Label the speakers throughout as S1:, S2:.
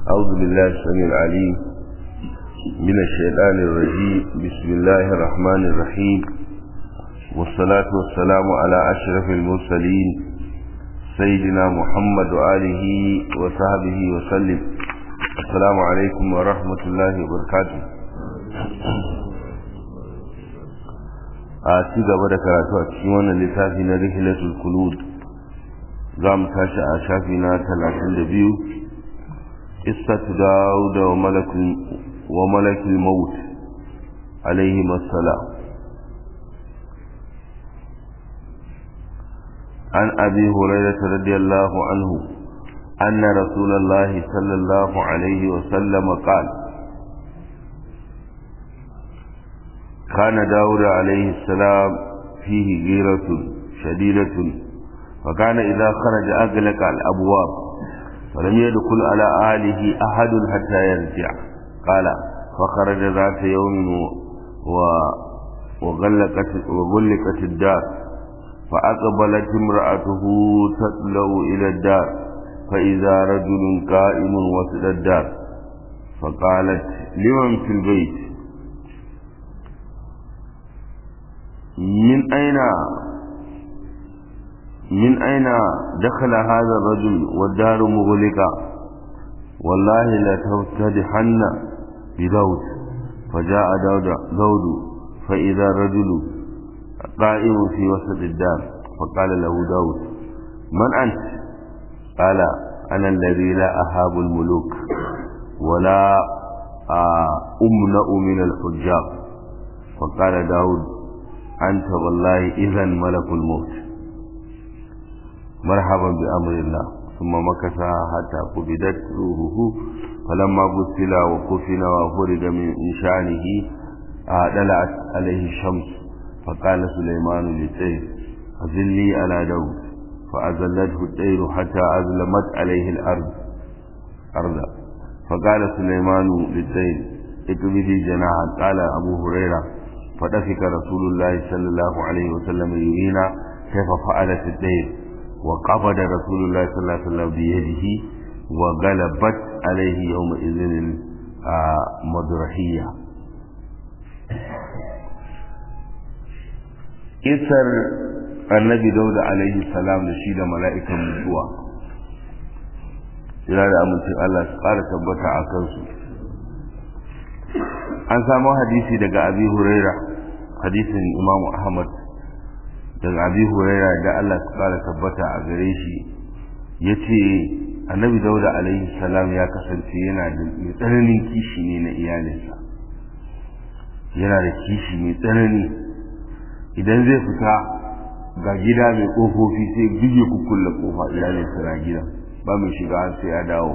S1: أعوذ بالله السميع العليم من الشيطان الرجيم بسم الله الرحمن الرحيم والصلاة والسلام على أشرف المرسلين سيدنا محمد وآله وصحبه وسلم السلام عليكم ورحمة الله وبركاته a ci gaba da karatu a cikin wannan littafi na rihilatul kulud za mu tashi a shafi na talatin da biyu istatu dawuda wa malakul maut alaihi massalam عن أبي هريرة رضي الله عنه أن رسول الله صلى الله عليه وسلم قال كان داود عليه السلام فيه غيرة شديدة فكان إذا خرج أغلق الأبواب فلم يدخل على أهله أحد حتى يرجع قال فخرج ذات يوم و وغلقت, وغلقت الدار فأقبلت امرأته تطلع إلى الدار فإذا رجل قائم وسط الدار فقالت لمن في البيت من أين من أين دخل هذا الرجل والدار مغلقة والله لتفتدحن بداود فجاء داود داود فإذا الرجل قائم في وسط الدار فقال له داود من أنت قال أنا الذي لا أهاب الملوك ولا أمنأ من الحجاب فقال داود أنت والله إذا ملك الموت مرحبا بأمر الله ثم مكث حتى قبضت روحه فلما بسل وكفن وفرد من شأنه دلعت عليه الشمس فقال سليمان للطير أذلي على داود فأذلته الطير حتى أظلمت عليه الأرض أرضا فقال سليمان للطير اكبدي جناحا قال أبو هريرة فدفك رسول الله صلى الله عليه وسلم يرينا كيف فعلت الطير وقبض رسول الله صلى الله عليه وسلم بيده وغلبت عليه يومئذ المدرحية isar annabi dauda alaihi salam da shi da mala'ikan mutuwa jira da amincin Allah su ƙara tabbata a kansu an samu hadisi daga abi huraira hadisin imamu ahmad daga abi huraira da Allah su ƙara tabbata a gare shi ya ce annabi dauda alaihi salam ya kasance yana da tsananin kishi ne na iyalinsa yana da kishi mai tsanani idan zai fita ga gida mai ƙofofi sai bige kukkulle ƙofa iyalinsa na gida ba mai shiga sai ya dawo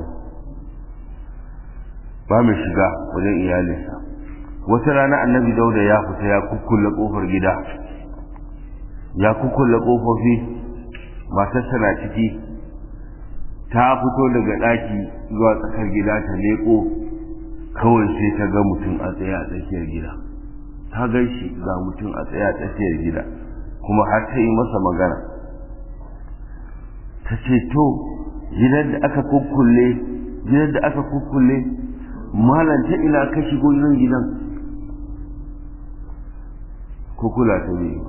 S1: ba mai shiga wajen iyalinsa wata rana annabi dauda ya fita ya kukkulle ƙofar gida ya kukkulle ƙofofi matarsa na ciki ta fito daga ɗaki zuwa tsakar gida ta leƙo kawai sai ta ga mutum a tsaye a tsakiyar gida ta gan shi ga mutum a tsaye a tsakiyar gida kuma har ta yi masa magana ta ce to gidan da aka kukkulle gidan da aka kukkulle malam ta ina ka shigo nan gidan kukula ta biyu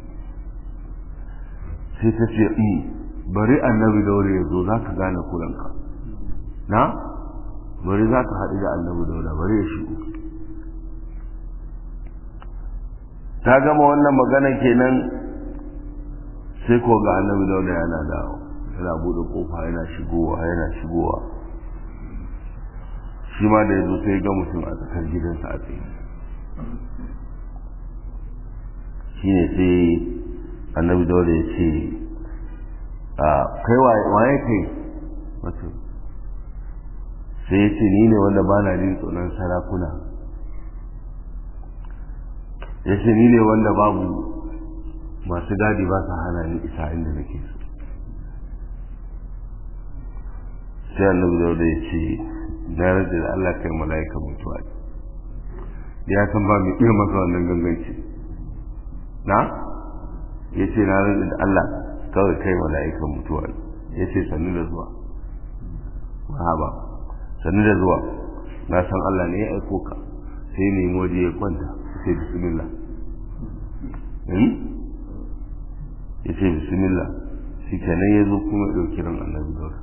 S1: sai ta ce bari annabi daure ya zo za ka gane kulanka na bari za ka haɗu da annabi daure bari ya shigo ta gama wannan magana kenan sai ko ga annabi daula yana dawo yana bude kofa yana shigowa yana shigowa shi ma da yazo sai ga mutum a tsakar gidansa a tsaye shine sai annabi daula ya ce a kai waye kai wato sai ya ce ni ne wanda ba na jin tsoron sarakuna ya ce ni ne wanda babu masu gadi ba su hana ni isa inda nake so sai annabi dauda ya ce na rage da Allah kai mala'ika mutuwa ya san ba mai iya masa wannan ganganci na ya ce na rage da Allah kawai kai mala'ika mutuwa ya ce sannu da zuwa ba sannu da zuwa na san Allah ne ya aiko ka sai ne waje ya kwanta sai bismillah ya ce bismillah shi kenan ya zo kuma ya ɗauki ran annabi daura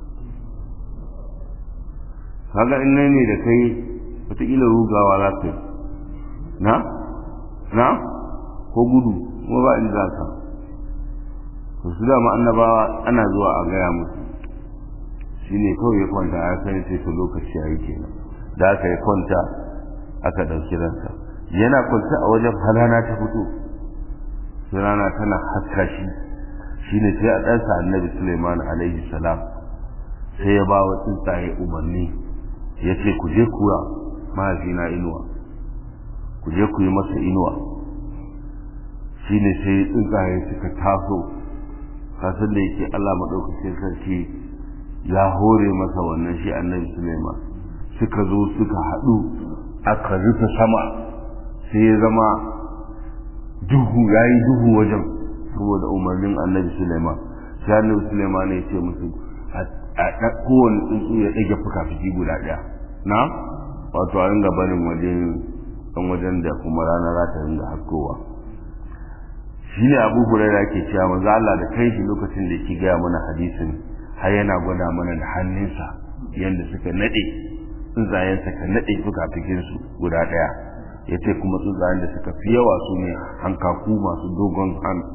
S1: kaga in nan ne da kai wataƙila rugawa za ka yi na na ko gudu kuma ba in za ka to su dama annabawa ana zuwa a gaya musu shi ne kawai ya kwanta a sani sai ta lokaci ya yi kenan da aka yi kwanta aka ɗauki ransa yana kwanta a wajen halana ta fito sai rana tana haska shi shine sai a ɗansa annabi suleiman alaihi salam sai ya ba wa tsuntsaye umarni ya ce ku je kuwa mahaifina inuwa ku je ku yi masa inuwa shine sai tsuntsaye suka taso kasan da yake allah maɗaukacin sarki ya hore masa wannan shi annabi suleiman suka zo suka haɗu aka rufe sama sai ya zama duhu ya yi duhu wajen saboda umarnin annabi suleiman sai annabi suleiman ya ce musu a kowane tsuntsu ya ɗage fuka-fiki guda ɗaya na wato a ringa barin wajen ɗan wajen da kuma rana za ta ringa haskowa shi ne abu huraira ke cewa manzo Allah da kai shi lokacin da yake gaya mana hadisin har yana gwada mana da hannunsa yadda suka naɗe tsuntsayen suka naɗe fuka-fikinsu guda ɗaya ya ce kuma tsuntsayen da suka fi yawa su ne hankaku masu dogon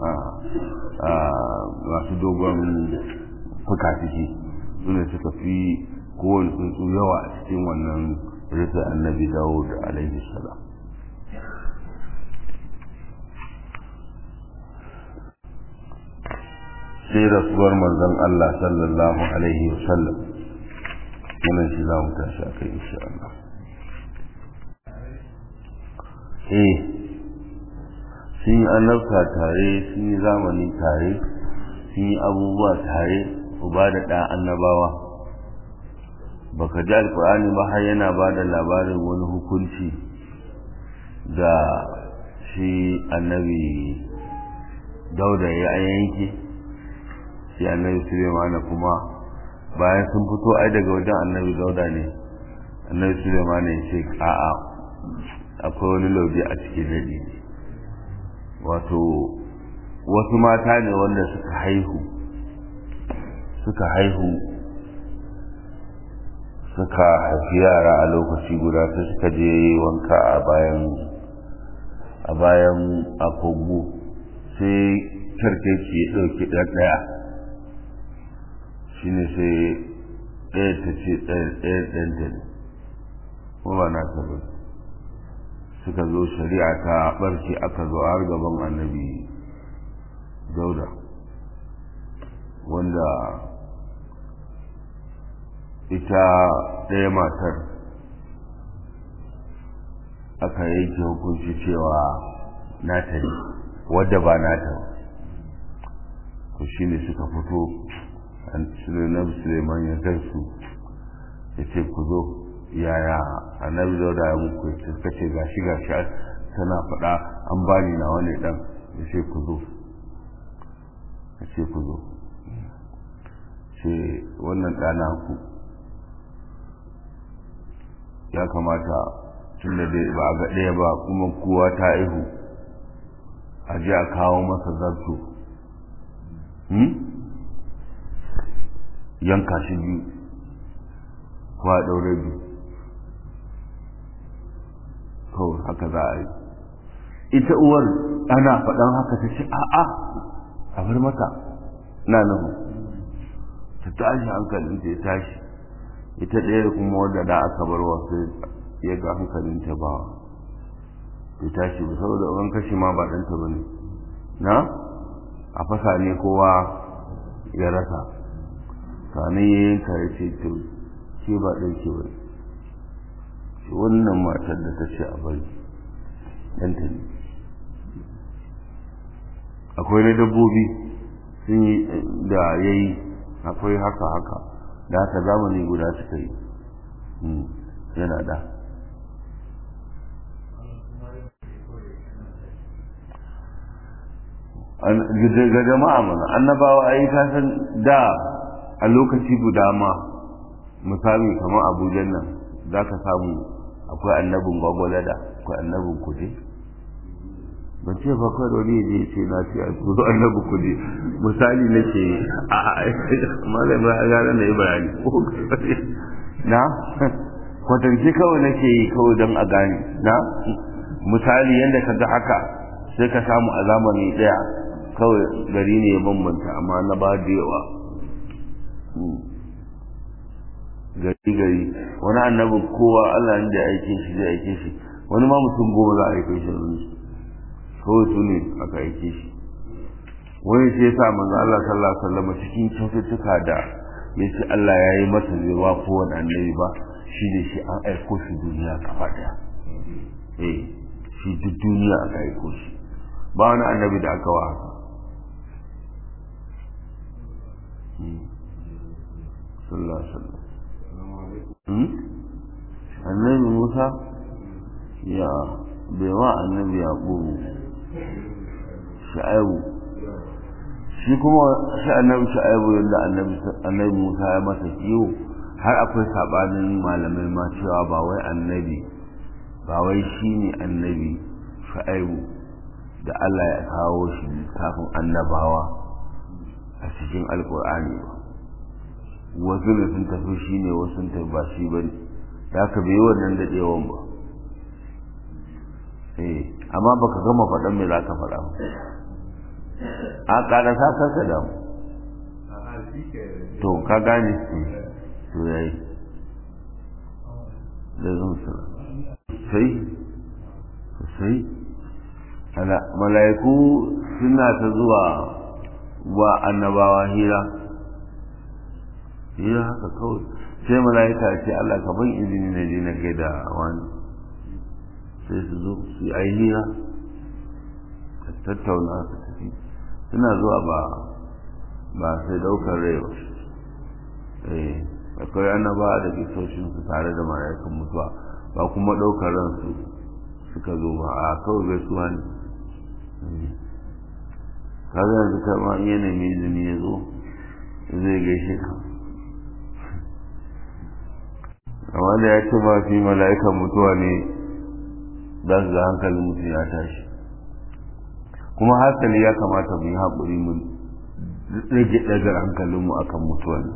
S1: masu dogon fuka-fiki su ne suka fi kowane tsuntsu yawa a cikin wannan rufe annabi dawo da alaihi salam sai rasuwar manzon Allah sallallahu alaihi wasallam wannan shi za mu tashi a kai insha Allah eh sun yi annabta tare sun yi zamani tare sun yi abubuwa tare uba da ɗa annabawa baka ji alkur'ani ba har yana ba da labarin wani hukunci da shi annabi dauda ya yanke shi annabi sulemana kuma bayan sun fito ai daga wajen annabi dauda ne annabi sulemana ya ce a'a akwai wani lauje a cikin daji wato wasu mata ne wanda suka haihu suka haihu suka haifi yara a lokaci guda sai suka je wanka a bayan a bayan akogo sai karkeci ya ɗauki ɗaya shi ne sai ɗaya ta ce ɗaya ɗanta ne kuma ba na tabbata suka zo shari'a ta barke aka zo har gaban annabi dauda wanda ita ɗaya matar aka yanke hukunci cewa nata ne wadda ba nata to shi ne suka fito sunan suleiman ya gansu ya ce ku zo yaya annabi dauda ya muku suka ce gashi gashi tana faɗa an bani na wani ɗan ya ce ku zo ya ce ku zo ce wannan ɗana ku ya kamata tun da dai ba a ga ɗaya ba kuma kowa ta ihu a ji a kawo masa zarto yanka shi biyu ko a ɗaure biyu kawai haka za a yi ita uwar ana faɗan haka ta ce a'a a bar mata na nuhu ta tashi hankalin ta ya tashi ita ɗaya da kuma wadda da aka bar wasu ya ga hankalin ta ba ya tashi ba saboda an kashe ma ba ɗanta ba ne na a fasa ne kowa ya rasa sanin ya yanka ya ce to ke ba ɗauke ba ne wannan matar da ta ce a bari ɗanta ne akwai na dabbobi sun yi da ya yi akwai haka haka da haka zamani guda suka yi yana da ga jama'a mana annabawa a yi kasan da a lokaci guda ma misali kamar abujan nan za ka samu akwai annabin gwagwalada akwai annabin kude ban ce ba kawai wani ya je ce na ce a turo annabi kude misali na ce a malam ya gane na yi bayani na kwatance kawai nake yi kawai don a gane na misali yadda ka ga haka sai ka samu a zamani daya kawai gari ne ya bambanta amma na ba da yawa gari gari wani annabin kowa Allah da ya aike shi zai aike shi wani ma mutum goma za a aike shi wani kawai su ne aka aike shi wani sai ya sa manzo Allah sallallahu alaihi wasallam cikin kyaututtuka da ya ce Allah ya yi masa zai wa kowane annabi ba shi ne shi an aiko shi duniya gaba daya eh shi duk duniya aka aiko shi ba wani annabi da aka wa haka sallallahu alaihi wasallam annabi Musa ya bai wa annabi Yaqubu Shu'aibu shi kuma shi annabi Shu'aibu yadda annabi annabi Musa ya masa kiwo har akwai sabanin malamai ma cewa ba wai annabi ba wai shine annabi Shu'aibu da Allah ya kawo shi kafin annabawa a cikin alkur'ani ba wasu ne sun tafi shi ne wasu sun tafi ba shi ba ne da aka bai wannan daɗewan ba eh amma baka gama faɗan me za ka faɗa ba a ƙarasa ka ka damu to ka gane to yayi da zan sara sai sai ala mala'iku suna ta zuwa wa annabawa hira hira haka kawai sai mala'ika ce Allah ka ban izini na je na gaida wani sai su zo su yi hira ka tattauna ka tafi suna zuwa ba ba sai daukar rai ba eh akwai annabawa da kisoshin su tare da mala'ikan mutuwa ba kuma daukar ransu suka zo ba a kawai gaisuwa ne kaga yanzu kama in yana mai izini ya zo zai gaishe ka amma da ya ce ba fi mala'ikan mutuwa ne za su ga hankalin mutum ya tashi kuma hankali ya kamata mu yi haƙuri mu rage ɗagar hankalinmu akan mutuwa ne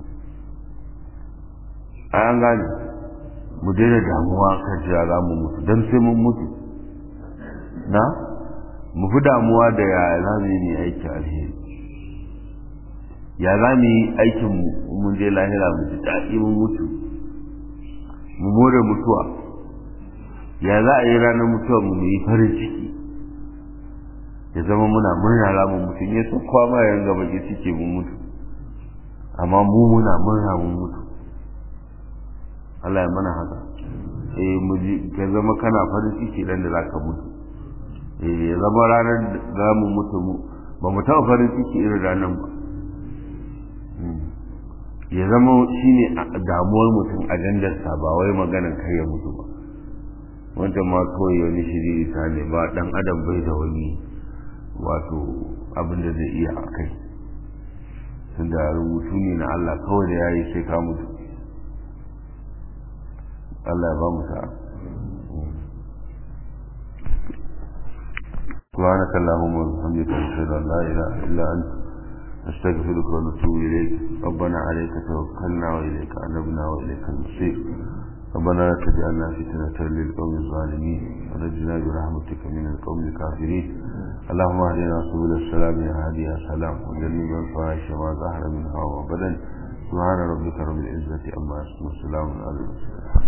S1: a an gane mu daina damuwa kan cewa za mu mutu don sai mun mutu na mu fi damuwa da ya za mu yi aiki alheri ya za mu yi aikin mu mun je lahira mu ji daɗi mun mutu mu more mutuwa ya za a yi ranar mutuwa mu yi farin ciki ya zama muna murna za mu mutu ya so kwama yan gaba ke cike mun mutu amma mu muna murna mun mutu Allah ya mana haka eh mu ji ka zama kana farin ciki dan da zaka mutu eh ya zama ranar da mu mutu mu ba mu taɓa farin ciki irin ranar ba ya zama shine damuwar mutum ajandarsa ba wai maganar kai ya mutu ba wanda ma kawai wani shiri ta ne ba dan adam bai da wani wato abin da zai iya a kai tunda rubutu ne na Allah kawai da yayi sai ka mutu Allah ya ba mu sa'a سبحانك اللهم وبحمدك اشهد ان لا اله الا انت نستغفرك ونتوب اليك ربنا عليك توكلنا واليك انبنا واليك المصير ربنا لا تجعلنا فتنة للقوم الظالمين ونجنا برحمتك من القوم الكافرين اللهم اهدنا سبل السلام يا هادي يا سلام وجنبنا الفواحش ما ظهر منها وبدن سبحان ربك رب العزة عما يصفون وسلام على المرسلين